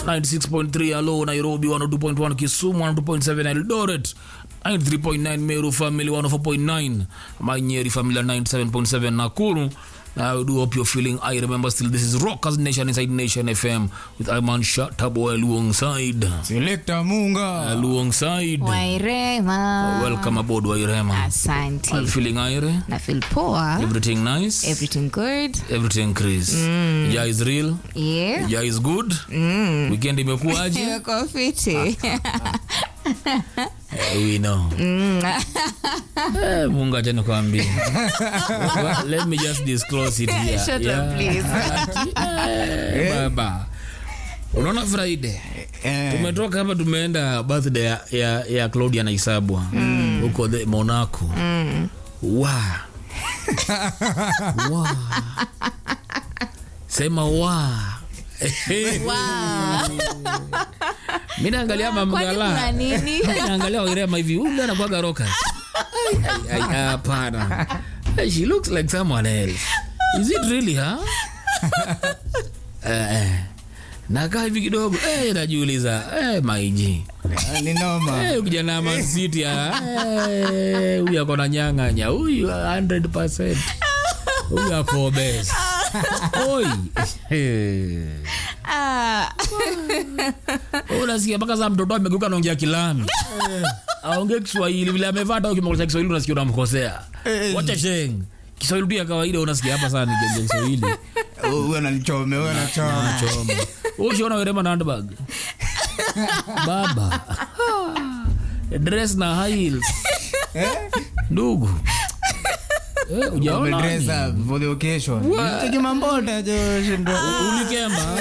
96.3 alo nairobi 102.1 kisumu 102.7 eldoret 93.9 meru family 104.9 manyeri family 97.7 nakuru I do hope you're feeling. I remember still. This is Rockers Nation inside Nation FM with Iman Shatabo alongside Selector Munga. alongside. wairema Welcome aboard, Wairema. I'm asante feeling Ire. na feel poa Everything nice. everything good Everything Chris. Yeah is real. yeah Yeah is good. Weekend imekuwaje? Imekuwa fiti Eh, we know. Eh, Mungu acha nikwambie. Let me just disclose it here. Shut up, please. Ati, eh, Baba. Unaona Friday? Eh, Tumetoka hapa tumeenda birthday ya, ya, ya Claudia na Isabwa huko the Monaco. Wa. Wa. Sema wa. Wow. Mimi naangalia Kwani kuna mamgala. nini naangalia Wairema hivi huyu anakuwaga roka. Ai, ai, Hapana. Hey, She looks like someone else. Is it really her? Eh, eh. Nakaa hivi kidogo eh, najiuliza eh, maiji ni noma. Eh, kijana wa Man City ah, eh, huyu ako na nyang'anya huyu 100%. Huyu ako obese. Oi. Eh. Ah, unasikia mpaka saa mtoto amegeuka naongea kilami aongee kiswahili vile amevaa hata ukimweleza kiswahili unasikia unamkosea wacha sheng kiswahili tu ya kawaida unasikia hapa sana nikiongea kiswahili Huyu ananichome, huyu anachoma. choma ushiona werema na handbag baba dress na high heels ndugu Eh, ujaona Umedress ni? up for the occasion. Hicho kimambota jo, shindo. ulikemba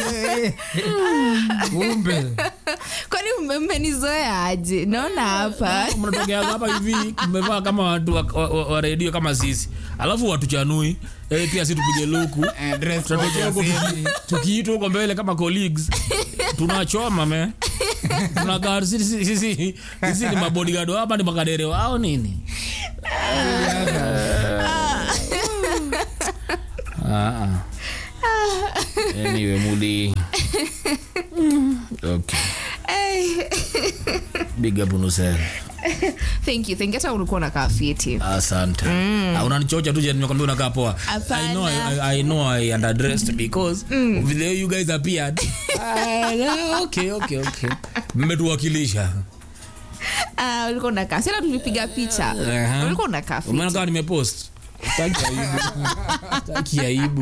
Kumbe. kwani mme- mmenizoea aje naona hapa mnatokea hapa hivi mmevaa kama watu wa, wa, wa, wa redio kama sisi alafu watuchanui eh, pia si tupige luku Eh, dress Tunatokea code huko ya tuki- tukiitwa huko mbele kama colleagues tunachoma me tunakaa sisi sisi sisi ni mabodigado hapa ni makadere wao nini Ah, ah. anyway mudi okay big up unusera thank you thank you hata ulikuwa unakaa fiti asante Ah, unanichocha tu je, nimekwambia unakaa poa I know, I, I, I know I underdressed because of the way you guys appeared Ah, okay okay okay mmetuwakilisha Ah, ulikuwa unakaa sila tulipiga picha Aha. ulikuwa unakaa fiti umeona kama nimepost Sitaki aibu Sitaki aibu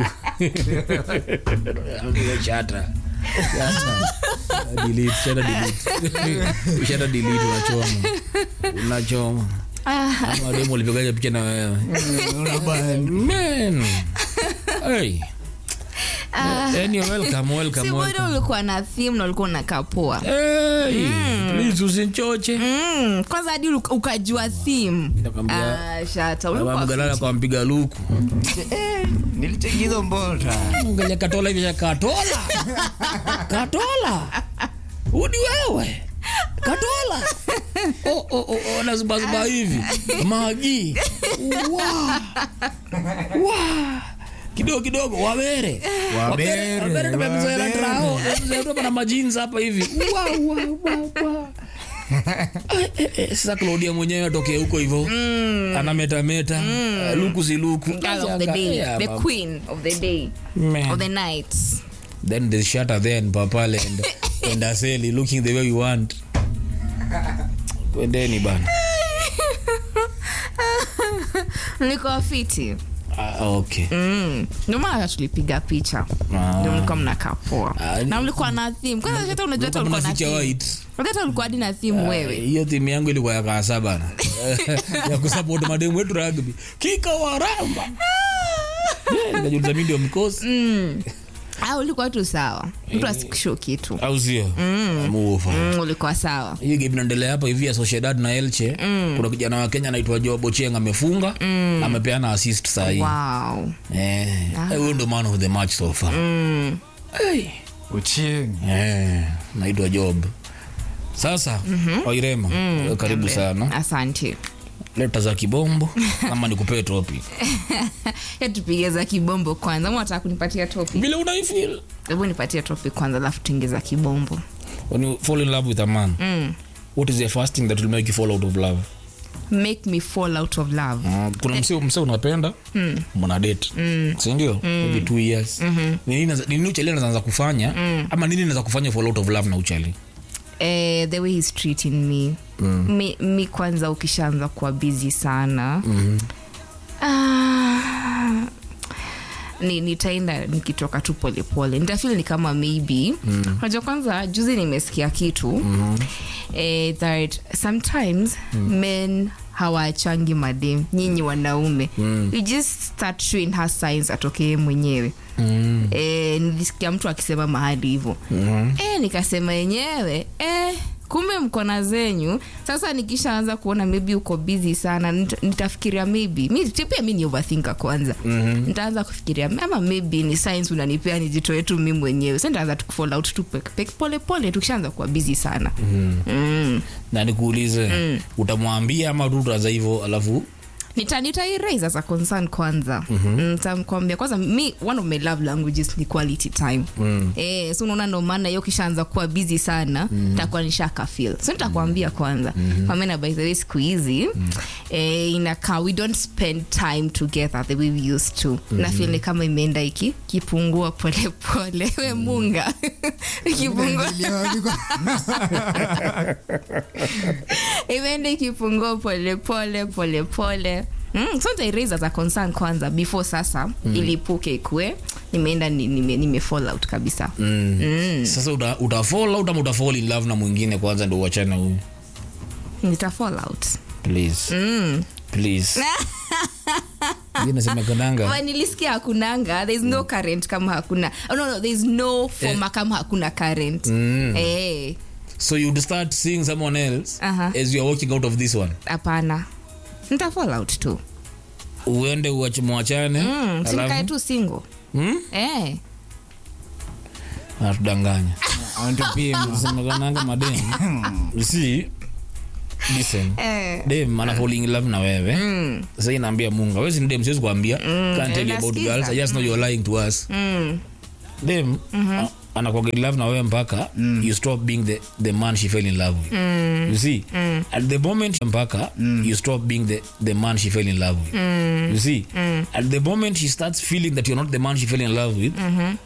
Ambia chata Chata. delete chata delete chata delete unachoma unachoma ama demo ulipigaje picha na wewe man hey anyway welcome welcome si welcome bado ulikuwa na theme na ulikuwa unakaa poa hey please usinchoche Mm, kwanza hadi uk- ukajua theme Nakwambia, Ah, shata baba ulikuwa mgalala fiti. kwa mpiga luku Nilichekizo mbota. Angalia katola hivi katola katola udi wewe katola oh, oh, oh, oh, nazubazuba hivi magi wa wa kidogo kidogo wabere Wabere, wabere tumemzoea wabere. trao tumemzoea na majinsi hapa hivi wa wa wa wa Eh, eh, eh, sasa Claudia mwenyewe atokee huko hivyo anametameta Eh, luku si luku Girl of the day Yeah, the mama. queen of the day Man. of the night then the shutter then papale and, and aseli looking the way you want kwendeni bana nilikuwa fiti ah, okay Mm. ndio maana tulipiga picha Ah. ndio mlikuwa mnakaa poa Ah, na mlikuwa na theme kwanza hata unajua hata Mlikuwa ulikuwa na mnaficha theme white hata ulikuwa hadi na theme wewe hiyo timu yangu ilikuwa ya kaasa bana ya kusupport mademu wetu rugby kika waramba Eh, nikajiuliza mimi ndio mkosi au ulikuwa tu sawa mtu asikusho kitu au sio amuofa mm, ulikuwa sawa hiyo game inaendelea hapa hivi ya Sociedad na Elche kuna kijana wa Kenya anaitwa Joe Bocheng amefunga amepeana assist saa hii wow eh eh, huyo ndo man of the match so far hey. Uchieng. Eh, naitwa Job. Sasa Wairema, karibu sana. asante Leta za kibombo ama nikupee topic. ya tupige za kibombo kwanza ama wataka kunipatia topic Vile unaifeel. hebu nipatie topic kwanza alafu tuingiza kibombo when you fall in love with a man what is the first thing that will make you fall out of love make me fall out of love Mm, kuna mse mse unapenda mna date sindio maybe two years Ni nini naza- ni nini uchali anaanza kufanya ama nini naweza kufanya fall out of love na uchali eh, the way he's treating me mi, mi kwanza ukishaanza kuwa busy sana ah, ni nitaenda nikitoka tu polepole nitafil ni kama maybe unajua kwanza juzi nimesikia kitu eh, that sometimes men hawachangi madem nyinyi wanaume you just start showing her signs atokee mwenyewe mm. e, nilisikia mtu akisema mahali hivyo mm. e, nikasema yenyewe e, kumbe mkona zenyu sasa nikishaanza kuona maybe uko busy sana nita, nitafikiria maybe mi pia mi ni overthinker kwanza mm-hmm. nitaanza kufikiria ama maybe ni signs unanipea nijitoe tu mi mwenyewe sa nitaanza tukufall out tu pek- pek- pole pole tukishaanza kuwa busy sana mm. Mm. na nikuulize utamwambia ama tu utaanza hivyo alafu nita nitairaise as a concern kwanza mm-hmm. ntamkwambia kwanza mi one of my love languages ni quality time mm. eh, so unaona ndo maana hiyo kishaanza kuwa busy sana mm. takuwa nishaka feel so nitakwambia kwanza mm-hmm. kwamena by the way siku hizi mm. eh, inakaa we don't spend time together the way we used to mm-hmm. na feel ni kama imeenda iki kipungua polepole we munga ikipungua imeenda ikipungua polepole polepole Mm, so nitairaise as a concern kwanza before sasa mm. ilipuke ikue nimeenda ni- nime, nime fall out kabisa mm. Mm. sasa uta, uta fall out ama uta fall in love na mwingine kwanza ndo uachane na huyu nita fall out please please Hii nasema kananga But nilisikia hakunanga there is no current kama hakuna oh, no, no, there is no former kama hakuna current eh, so you'd start seeing someone else Aha. as you're walking out of this one hapana nita fall out tu uende uache mwachane mm, sinikae alafu tu single Hmm? eh. natudanganya Wanatupima. semekananga madem you see listen Eh. dem ana falling in love na wewe mm. sasa inaambia munga wewe si ni dem siwezi kuambia can't tell you about nasikiza. girls i just know you're lying to us Mm. dem mm-hmm. anakuwa in love na wewe mpaka you stop being the, the man she fell in love with you see at the moment mpaka you stop being the, the man she fell in love with you see at the moment she starts feeling that you're not the man she fell in love with